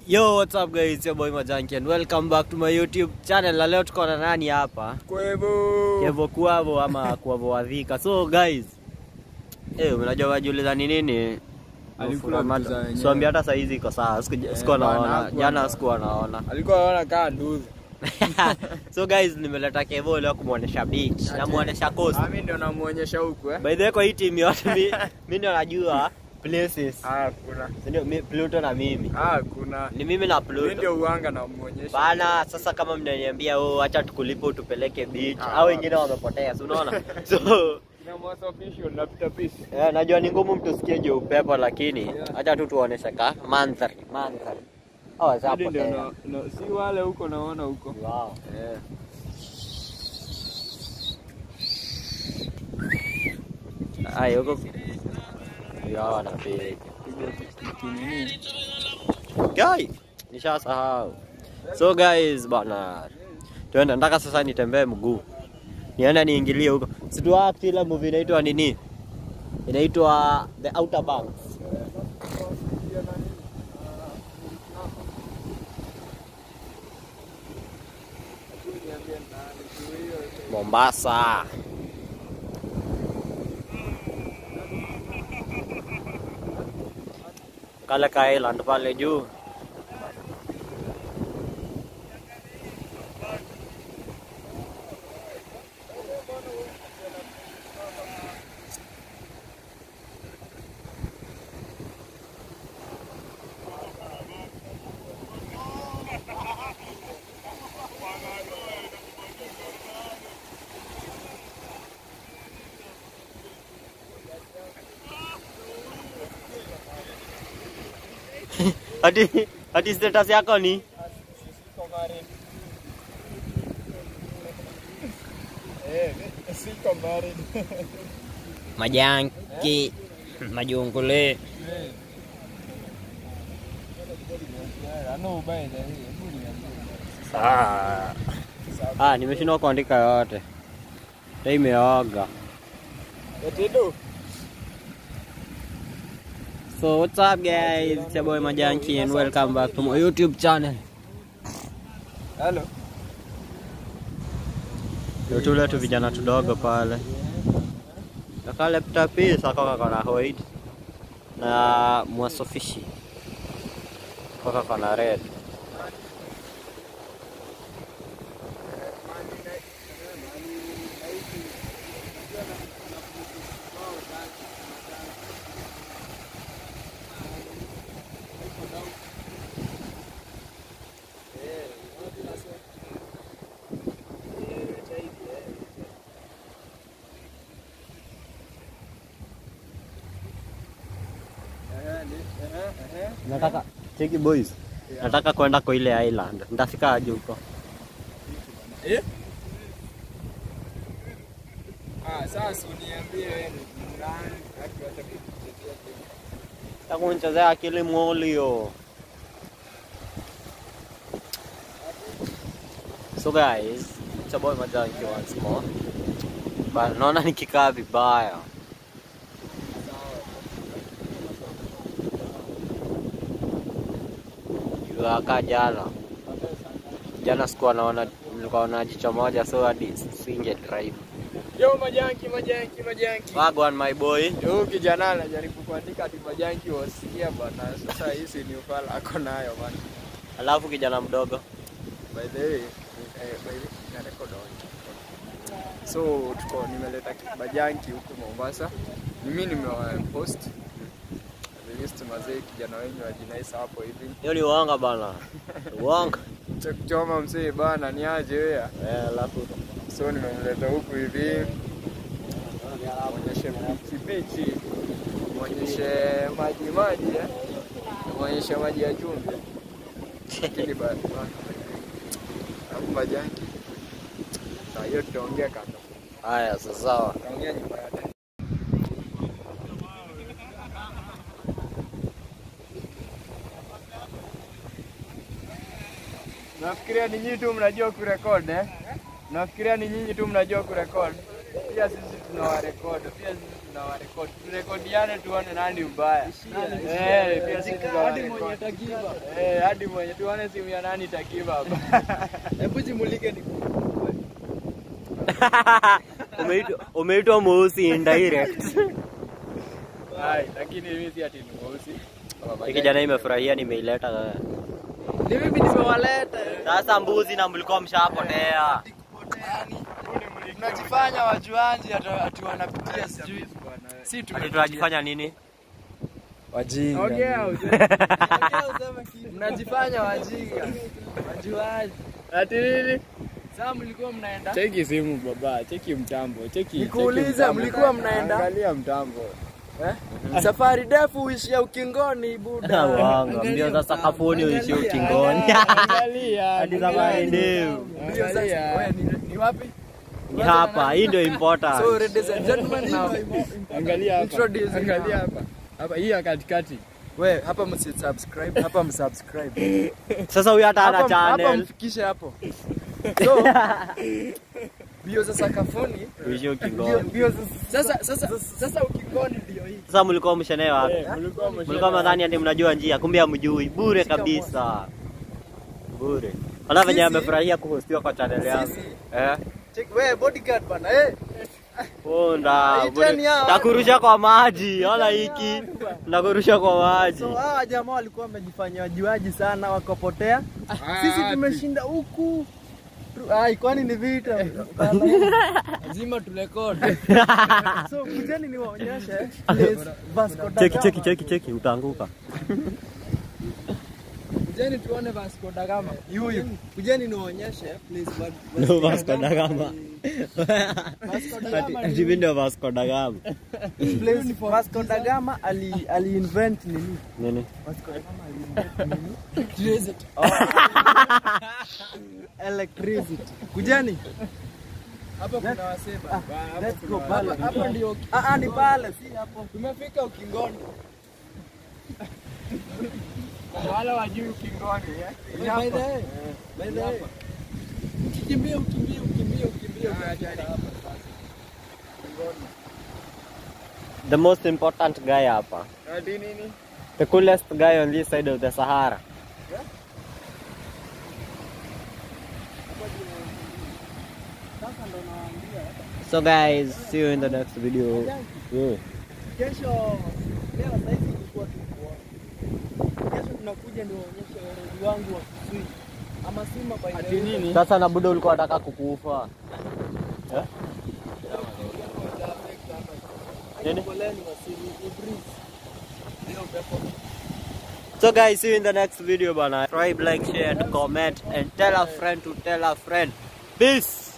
Yo, what's up guys? It's your boy Majanki and welcome back to my YouTube channel. Na leo tuko na nani hapa? Kwevo. Kevo Kuavo ama Kuavo Wadhika. So guys, eh, unajua wajiuliza ni nini? Alikuwa mtuza wenyewe. Swambi hata saa hizi iko sawa. Siku- Eh, Sikuwa bana, naona. hakuwa Jana na- sikuwa naona. Alikuwa anaona kaa nduzi. So guys, nimeleta Kevo leo kumuonesha beach. Namuonesha coast. Ah, mimi ndio namuonyesha huku eh. By the way, kwa hii team yote mi mi ndio najua places. Ah, kuna. Si Ndio mi- Pluto na mimi. Ah, kuna. Ni mimi na Mimi Pluto. ndio uanga namuonyesha. Bana, sasa kama mnaniambia oh, acha tukulipe utupeleke beach, Ah. au wengine wamepotea, si unaona? So Na mwasa official napita peace. eh, najua ni ngumu mtu sikie juu upepo, lakini acha tu tuoneshe ka mandhari mandhari. Oh, Hadi ndio zapotea. na, na si wale huko naona huko. Wow. Eh. Ai, huko ya wanapiga. Piga tikiti nini? Guy, nishasahau. So guys, bana. Tuende nataka sasa nitembee mguu. Nienda niingilie huko. Situ act ile movie inaitwa nini? Inaitwa The Outer Banks. Mombasa. Kale ka island pale juu. Hadi hadi status yako ni Eh, siko married. majanki majungule. Ano ubaya na hii. Hebu niambie. Ah, ah nimeshindwa kuandika yote. Hii imeoga. Etido. So what's up guys? It's your boy Majanki and welcome back to my YouTube channel. Hello. Ndio tule tu vijana tudogo pale. Na kale pita pisa kaka kana white na mwasofishi kaka kana red. Nataka cheki boys. Nataka kwenda kwa ile island. Nitafika aje huko? Eh? Ah, sasa uniambie wewe ni nani haki hata kukutetea tena. Takunchezea akili mwolio. So guys, it's your boy Majanki once more. But naona nikikaa vibaya. Yuaka jana. Jana sikuwa naona nilikuwa na jicho moja so hadi singe drive. Yo majanki majanki majanki. Wagwan my boy. Yo kijana anajaribu kuandika ati majanki wasikia bana. Sasa hizi ni ufala ako nayo bana. Alafu kijana mdogo. By the way, eh, by the way, na record on. So tuko nimeleta majanki huku Mombasa. Mimi nimewapost. Released mazee kijana wenyu ajinaisa hapo hivi. Hiyo ni uanga bana. Uanga. Cha kuchoma mzee bana ni aje wewe? Eh, alafu So nimemleta huku hivi mwonyeshe bichi bichi, mwonyeshe maji maji eh, mwonyeshe maji ya chumvi, lakini ba- ba- alafu majanki saa hiyo tutaongea kando, haya sasa sawa. tutaongea nyuma ya tena. Nafikiria ni nyinyi tu mnajua kurekod eh? Nafikiria ni nyinyi tu mnajua kurekod. Pia sisi tunawarekodi, pia sisi tunawarekodi. Turekodiane tuone nani mbaya. Eh, pia sisi tunawarekodi. Eh, hadi mwenye tuone simu ya nani itakiva hapa. Hebu jimulike ni Umeitwa- umeitwa mweusi indirect. Hai, lakini mimi si ati ni mweusi. Hii kijana imefurahia nimeileta. ni mimi nimewaleta. Sasa mbuzi na mlikuwa mshapotea. Mnajifanya wajuaji ati ati wanapitia sijui. Si Ati tumepitia. tunajifanya nini? Wajinga. Ongea uje. Mnajifanya wajinga. Wajuaji. Ati nini? Sasa mlikuwa mnaenda? Cheki simu baba, cheki mtambo, cheki. Nikuulize, cheki mtambo. mlikuwa mnaenda? Angalia mtambo. Safari ndefu uishia ukingoni buda. Wanga, mbio za sakafuni uishi ukingoni. Angalia. Hadi safari ndefu. Mbio za- Wewe, ni- ni wapi? Ni hapa, hii ndio So important. ladies and gentlemen now. Angalia hapa. Introducing Angalia now. hapa. Hapa hii ya katikati. We, hapa msubscribe, hapa msubscribe. Sasa huyu hata ana Hapa hapa channel. mfikishe hapo. So mbio za sakafuni. Uishi Mbio ukingoni. mbio za sasa sasa sasa ukingoni ndio hii. Sasa mlikuwa mshenee wapi? Eh, mlikuwa mshana. Mlikuwa madhani ati mnajua njia, kumbe hamjui. Bure kabisa. Bure. Ona venye Sisi- amefurahia kuhostiwa kwa channel yangu. Sisi Eh? check we bodyguard bana eh. Punda. Hii bure. teni hao. Takurusha kwa maji. Ona hiki. Nakurusha kwa maji. So hawa jamaa walikuwa wamejifanya wajuaji sana wakapotea. Ah, Sisi ati. tumeshinda huku. Tu- Ai, kwani ni vita? Lazima turekodi. so kujeni niwaonyeshe place Vasco da Cheki Gama. cheki cheki cheki utaanguka. Kujeni tuone Vasco da Gama. Yuyu. Kujeni niwaonyeshe place Va- No Vasco da Gama. Vasco da Gama. Ati mimi ndio Vasco da Gama. Place Vasco da Gama ali ali invent nini? Nini? Vasco da Gama ali invent nini? Electricity. Electricity. Kujeni. Hapa kuna waseba. Let's go pale. Hapa hapa ndio Ah ah ni pale si hapo. tumefika ukingoni. Wala wajui ukingoni eh. By the way, by the way. Ukikimbia ukimbie ukimbie ukimbie utafika hapa sasa. The most important guy hapa. Ati nini? The coolest guy on this side of the Sahara. So guys, see you in the next video. Yeah. Kesho leo sasa hivi ilikuwa tu kuona. Kesho tunakuja niwaonyeshe weredi wangu wa Kisui. Ama sima by the Ati way. nini? Sasa na budo ulikuwa unataka kukufa. Eh? Nini? Poleni wasili Ibris. Ndio upepo. So guys, see you in the next video bana. Subscribe, like, share and comment and tell a friend to tell a friend. Peace.